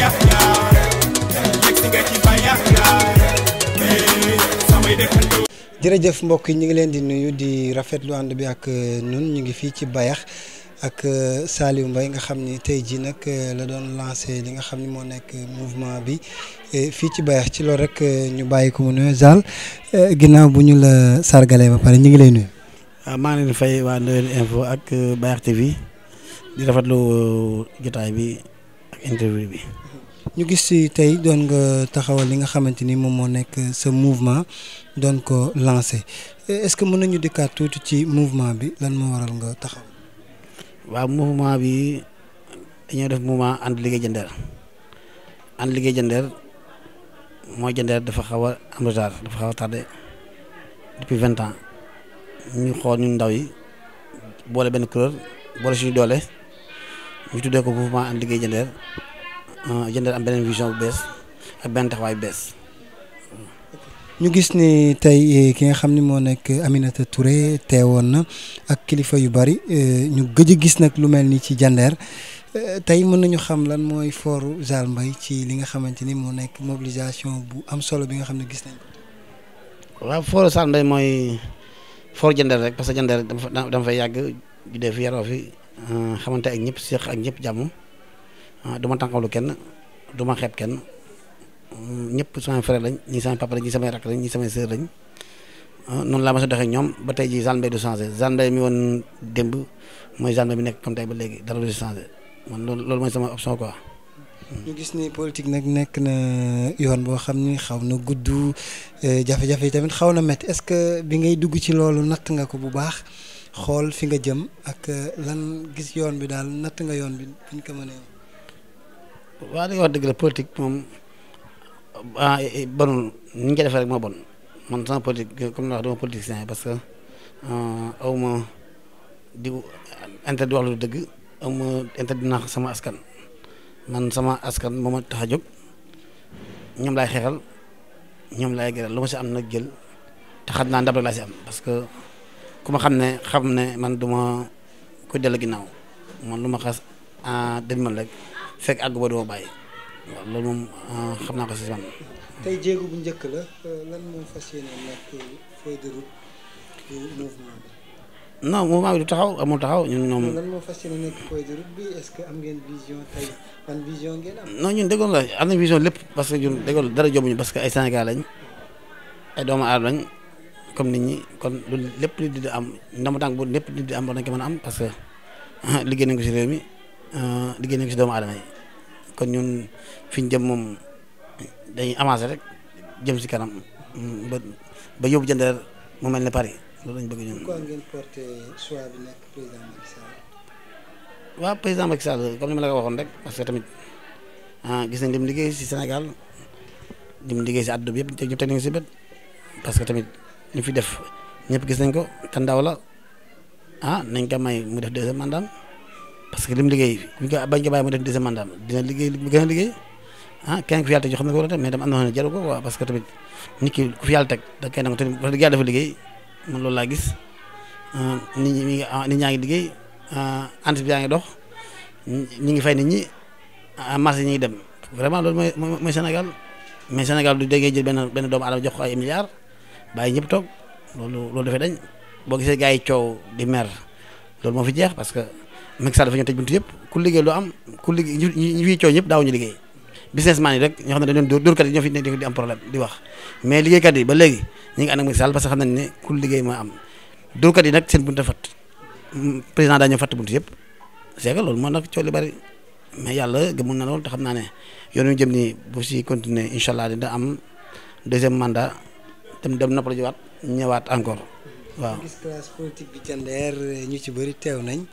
bayax yaay yegg si nga ci bayax yaay samay dëkkandoo jërëjëf mbokk yi ñu ngi leen di nuyu di rafetlu ànd bi ak ñun ñu ngi fii ci Bayax ak Saliou Mbaye nga xam ni tey jii nag la doon lancé li nga xam ni moo nekk mouvement bi fii ci Bayax ci loolu rek ñu bàyyi ko mu nuyu Zal ginnaaw bu ñu la sargalee ba pare ñu ngi lay nuyu. waaw maa ngi leen di fay waa Ndoyeen info ak Bayax TV di rafetlu jotaay bi ak interview bi. ñu gis si tey doon nga taxawal li nga xamante ni moom moo nekk sa mouvement doon ko lancé est-ce que mën nañu dikkaat tuuti ci mouvement bi lan moo waral nga taxaw. waaw mouvement bi dañoo def mouvement ànd liggéey jëndeer ànd liggéey jëndeer mooy jëndeer dafa xaw a am retard dafa xaw a tardé depuis vingt ans ñu xool ñun ndaw yi boole benn kuréel boole suñu doole ñu tuddee ko mouvement ànd liggéey jëndeer jëndeer am beneen vision bu bees ak benn taxawaay bu bees. ñu gis ni tey ki nga xam ni moo nekk Aminata Touré teewoon na ak kilifa yu bari ñu gëj a gis nag lu mel ni ci jandeer tey mën nañu xam lan mooy fooru Zal Mbaye ci li nga xamante ni moo nekk mobilisation bu am solo bi nga xam ne gis nañ ko. waaw fooru Zal Mbaye mooy fooru jandeer rek parce que jandeer dama dama fay yàgg juddee fi yaroo fi xamante ak ñëpp seq ak ñëpp jàmm du ma tànqawlu kenn du ma xeeb kenn. ñëpp samay frère lañ ñii samay papa lañ ñii samay rakk lañ ñii samay sœur lañ noonu laa ma sa doxee ñoom ba tey jii Zal Mbaye du changé Zal Mbaye mi woon démb mooy Zal Mbaye bi nekk comme tey ba léegi dara du changé man loolu loolu mooy sama option quoi. ñu gis ni politique nag nekk na yoon boo xam ni xaw na gudd jafe-jafe yi tamit xaw na métti est-ce que bi ngay dugg ci loolu natt nga ko bu baax xool fi nga jëm ak lan gis yoon bi daal natt nga yoon bi buñ ko mënee. waaw li nga wax dëgg la politique moom. ah bonul ni ñu koy defee rek moo bon man sama politique comme ni wax dama politicien parce que aw ma di intérêt di wax lu dëgg aw ma intérêt di nax sama askan man sama askan moo ma tax a jóg ñoom laay xeexal ñoom laay gëral lu ma si am nag jël te xam naa ndab rek laa si am parce que ku ma xam ne xam ne man du ma ko dellu ginnaaw man lu ma xas ah dégg man rek fekk àgg ba du ma bàyyi. waaw loolu moom xam naa ko si man. tey jéego bu njëkk la lan moo fas yéene nekk feuille de route du mouvement bi. non mouvement bi du taxaw amul taxaw ñun ñoom. lan moo fas yéene nekk feuille de route bi est-ce que am ngeen vision tey ban vision ngeen am. non ñun déggoon la am nañ vision lépp parce que ñun déggoon dara jombuñu parce que ay Sénégal lañ ay doomu aadama lañ comme nit ñi kon loolu lépp nit di am ndam tànk bu lépp nit di am war nañ ko mën a am parce que liggéey nañ ko si réew mi liggéey nañ ko si doomu aadama yi. kon ñun fi ñu jëm moom dañuy avancer rek jëm si kanam ba ba yóbbu jëndeer mu mel ne Paris loolu lañ bëgg ñun. pourquoi ngeen porté choix bi nekk président Macky Sall. waaw président Macky Sall comme ni ma la ko waxoon rek parce que tamit gis nañ lim liggéey si Sénégal lim liggéey si àdduna bi yëpp ñëpp teg nañu si bët parce que tamit ñu fi def ñëpp gis nañ ko te ndaw la ah nañ ko may mu def deuxième mandat parce que lim liggéey buñ ko bañ ko bàyyi mu def deuxième mandat dina liggéey li gën a liggéey ah kenn ku fi yàlla teg yoo xam ne ko war a def mais tam am na xam ne jaru ko quoi parce que tamit nit ki ku fi yàlla teg da koy nangu te wax dëgg yàlla dafa liggéey man loolu laa gis nit ñi mi ngi nit ñaa ngi liggéey entreprise yaa ngi dox ñi ngi fay nit ñi marché ñi ngi dem vraiment loolu mooy mooy Sénégal mais Sénégal du déggee jël benn benn doomu aadama jox ko ay milliards bàyyi ñëpp toog loolu loolu dafay dañ boo gisee gars yi coow di mer loolu moo fi jeex parce que Macky Sall dafa ñëw tëj buntu yëpp ku liggéey loo am ku liggéey ñi ñi fiy coow ñëpp daawuñu liggéey businessman yi rek ñoo xam ne dañu doon dóorkat yi ñoo fi nekk di am problème di wax mais liggéeykat yi ba léegi ñu ngi ànd ak Macky Sall parce que xam nañ ne ku liggéey mooy am dóorkat yi nag seen buntu fat président daa ñëw fatt buntu yëpp c'est que loolu moo nag coow li bari mais yàlla gëmul na loolu te xam naa ne yoon wi jëm nii bu si continuer incha allah dina am deuxième mandat dem dem noppal jiwaat ñëwaat encore waaw. gis classe politique bi jandeer ñu ci bëri teew nañ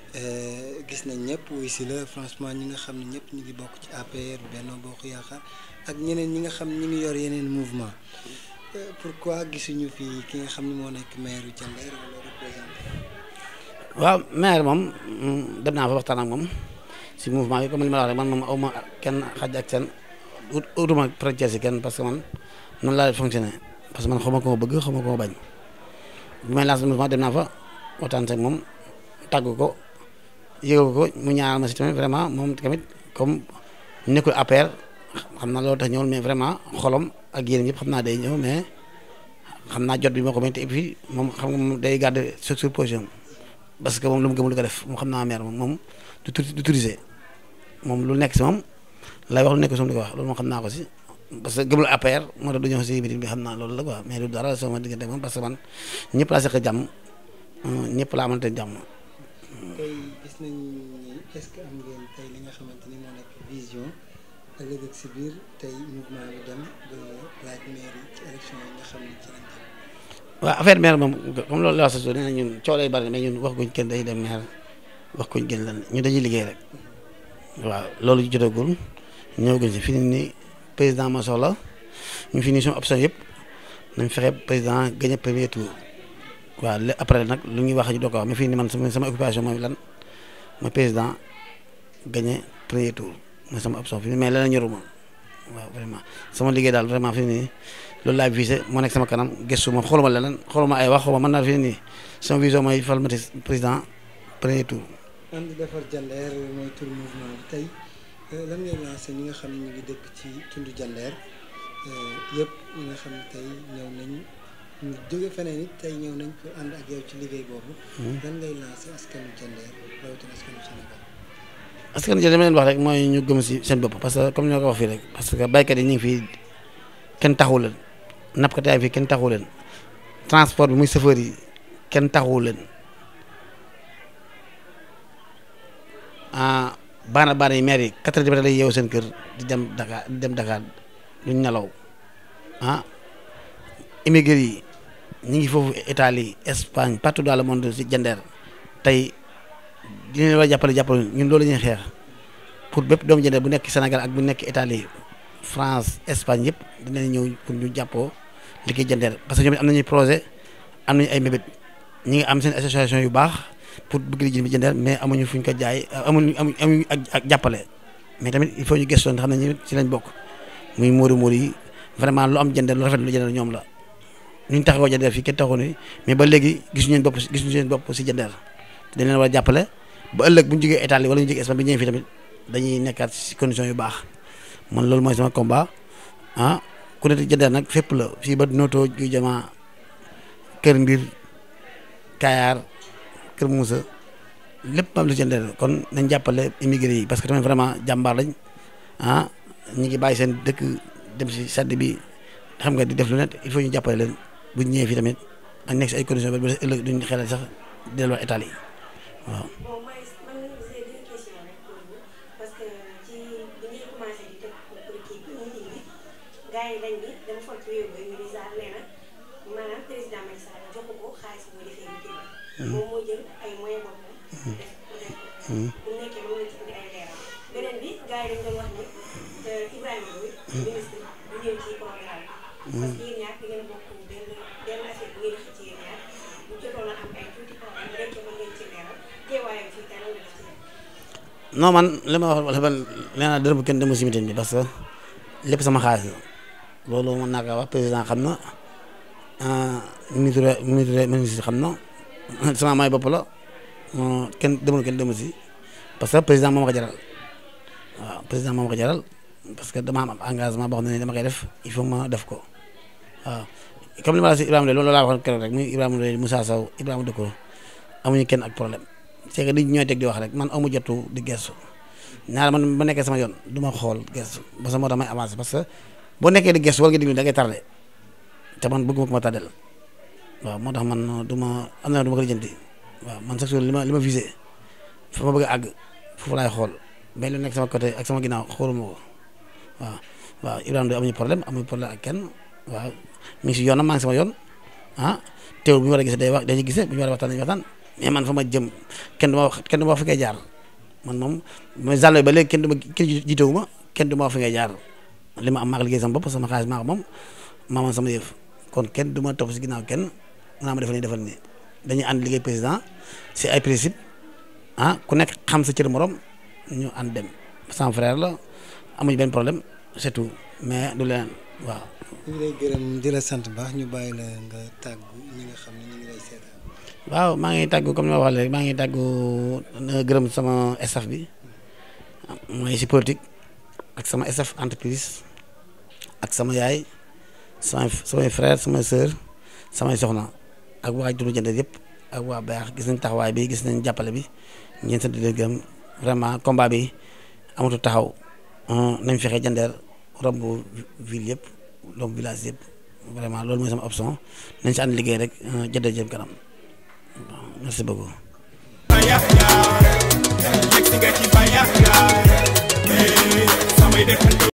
gis nañ ñëpp wuy si la franchement ñi nga xam ne ñëpp ñu ngi bokk ci APR Benno Bokk Yaakaar ak ñeneen ñi nga xam ñi ngi yor yeneen mouvement pourquoi gisuñu fi ki nga xam ne moo nekk maire yu jandeer wala représentant. waaw maire moom dem naa fa waxtaan ak moom si mouvement bi comme li ma la wax rek man moom aw ma kenn xaj ak seen ut utuma frontière si kenn parce que man noonu laa fonctionné parce que man xaw ma ko ma bëgg xaw ma ko ma bañ bi may lancé mouvement dem naa fa waxtaan ak moom tàggu ko yëgal ko mu ñaanal ma si tamit vraiment moom tamit comme nekkul APR xam naa loolu tax ñëwul mais vraiment xolom ak yéen yëpp xam naa day ñëw mais xam naa jot bi moo ko may te et puis moom xam nga moom day garder sur sur position parce que moom lu mu gëmul ko def moom xam naa maire moom moom du tu du tourisé moom lu nekk si moom lay wax lu nekk si moom di ko wax loolu moom xam naa ko si parce que gëmul APR moo tax du ñëw si meeting bi xam naa loolu la quoi mais du dara sama diggante moom parce que man ñëpp laa seq jàmm ñëpp laa amante jàmm. tey gis nañ ni est-ce que am ngeen tey li nga xamante ni moo nekk vision ëllëg ak si biir tey mouvement bi dem ba laaj mairie ci élection yi nga xam ne ci lañ jëm. waaw affaire maire moom comme loolu la wax sa nee na ñun coow lay bari mais ñun wax guñ kenn day dem maire wax guñ kenn lan ñu dañuy liggéey rek waaw loolu jotagul ñëwaguñ si fi ni nii président ma soxla ñu fi nii suñu option yëpp nañ fexe président gagné premier tour waaw lé après nag lu ñuy wax ñu doo ko wax mais fii nii man sama sama occupation mooy lan mooy président gagné premier tour mooy sama option fi mais leneen ñoruma waaw vraiment sama liggéey daal vraiment fi nii loolu laay visé moo nekk sama kanam gëstu ma xooluma leneen xooluma ay wax xooluma mën naa fi nii sama vision mooy fal ma président premier tour. ànd defar Jandeer mooy tur mouvement bi tey lan ngay lancé ñi nga xam ne ñu ngi dëkk ci tundu Jandeer yëpp ñi nga xam ne tey ñëw nañ ñu jóge feneen it tey ñëw nañ pour ànd ak yow ci liggéey boobu. lan ngay lancé askanu Jandeer rawatina askanu Sénégal. askan wi dama leen wax rek mooy ñu gëm si seen bopp parce que comme ni ma ko wax fii rek parce que baykat yi ñu ngi fii kenn taxawu leen nappkat yaa ngi fii kenn taxawu leen transport bi muy chauffeur yi kenn taxawu leen ah baana baana yi maire yi quatre heures du matin lay yeewu seen kër di dem Dakar di dem Dakar duñ nelaw ah immigré yi ñu ngi foofu Italie Espagne partout dans le monde si Jandeer tey dinañ war a jàppale jàppale ñun loolu la ñuy xeex pour bépp doomu Jandeer bu nekk Sénégal ak bu nekk Italie France Espagne yëpp dinañ ñëw pour ñu jàppoo liggéey Jandeer parce que ñoom am nañu projet am nañu ay mébét ñi ngi am seen association yu baax pour bëgg liggéey bi Jandeer mais amuñu fuñ ko jaay amuñu amuñu ak ak jàppale mais tamit il faut ñu gëstoon xam ne ñu ci lañ bokk muy móori móori yi vraiment lu am Jandeer lu rafet lu Jandeer ñoom la ñu taxawoo Jandeer fii kenn taxawu ni mais ba léegi gisuñu seen bopp gisuñu seen bopp si Jandeer dañ leen war a jàppale ba ëllëg bu ñu jógee Italie wala ñu jógee Espagne bi ñëwee fii tamit dañuy nekkaat si condition yu baax man loolu mooy sama combat ah ku ne Jandeer nag fépp la fii ba noto ju jama kër mbir Kayar kër Moussa lépp am lu Jandeer kon nañ jàppale immigré yi parce que tamit vraiment jàmbaar lañ ah ñu ngi bàyyi seen dëkk dem si sàdd bi xam nga di def lu net il faut ñu jàppale leen bu ñu ñëwee fii tamit ak nekk si ay conditions ba ëllëg duñ xelal sax delluwaat Italie waaw. bon mooy man j'ai deux questions rek pour vous parce que ci bi ñuy commencé di teg politique bi meeting bi gars yi dañ ni dama fol ci wéeru ba ñu ni sax nee na maanaam président Macky Sall joxu ko xaalis bu defee meeting bi moom moo jël ay moyens boppam def def ko bu nekkee mën nga ci indi ay leeral beneen bi gars yi dañ doon wax ni Ibrahima Ndoye ministre bu ñëw ci programme bi parce que yéen ñaar di ngeen bokk benn benn affaire bu ngeen xëcc ci yéen ñaar bu jotoon a am ay tuuti problème rek mën ngeen ci leeral teewaayam fii tey lan la def ci yéen non man li ma wax wala man nee naa dërëm bu kenn demul si meeting bi parce que lépp sama xaalis la loolu mën naa ko wax président xam na ministre ministre ministre xam na sama may bopp la kenn demul kenn demul si parce que président moo ma ko jaral waaw président moo ma ko jaral parce que dama am engagement boo xam ne dama koy def il faut ma def ko waaw comme li ma la si Ibrahima loolu laa waxoon keroog rek muy Ibrahima Ndoye Moussa Sow Ibrahima Dëkko amuñu kenn ak problème c'est que nit ñi ñooy teg di wax rek man amu jotu di gestu ñaar man ba nekkee sama yoon du ma xool gestu parce que moo tax may avancé parce que boo nekkee di gestu wala nga diglu da ngay tardé te man bëgguma ko ma tardel waaw moo tax man du ma am na du ma ko lijjanti waaw man chaque jour li ma li ma visé fa ma bëgg a àgg foofu laay xool mais lu nekk sama côté ak sama ginnaaw xooluma ko waaw waaw Ibrahima Ndoye amuñu problème amuñu problème ak kenn waaw mi ngi si yoonam maa ngi sama yoon ah teewul bu ñu war a gisee day wax dañuy gisee bu ñu war a waxtaan dañuy waxtaan mais man fa ma jëm kenn du ma wax kenn du ma wax fi ngay jaar man moom mooy zàllo ba léegi kenn du ma kenn jiitewu ma kenn du ma wax fi ngay jaar li ma am maa ko liggéey sama bopp sama xaalis maa ko moom maa moom sama yëf kon kenn du ma topp si ginnaaw kenn naa ma defal nii defal nii dañuy ànd liggéey président si ay principe ah ku nekk xam sa cër morom ñu ànd dem sama frère la amuñu benn problème c'est tout mais du leneen waaw. ñu ngi lay gërëm di la sant baax ñu bàyyi la nga tàggu ñi nga xam ne ñu ngi lay seetaan. waaw maa ngi tàggu comme ni ma wax léegi maa ngi tàggu gërëm sama staff bi mooy si politique ak sama staff entreprise ak sama yaay samay samay frère samay sœur samay soxna ak waa Dulu Jandeer yëpp ak waa Bayaax gis nañ taxawaay bi gis nañ jàppale bi ñeen sant di leen gërëm vraiment combat bi amatu taxaw nañ fexe Jandeer romb ville yëpp romb village yëpp vraiment loolu mooy sama option nañ si ànd liggéey rek Jandeer jëm kanam merci beaucoup. Bayax yaay yegg si nga ci bayax yaay samay dëkkandoo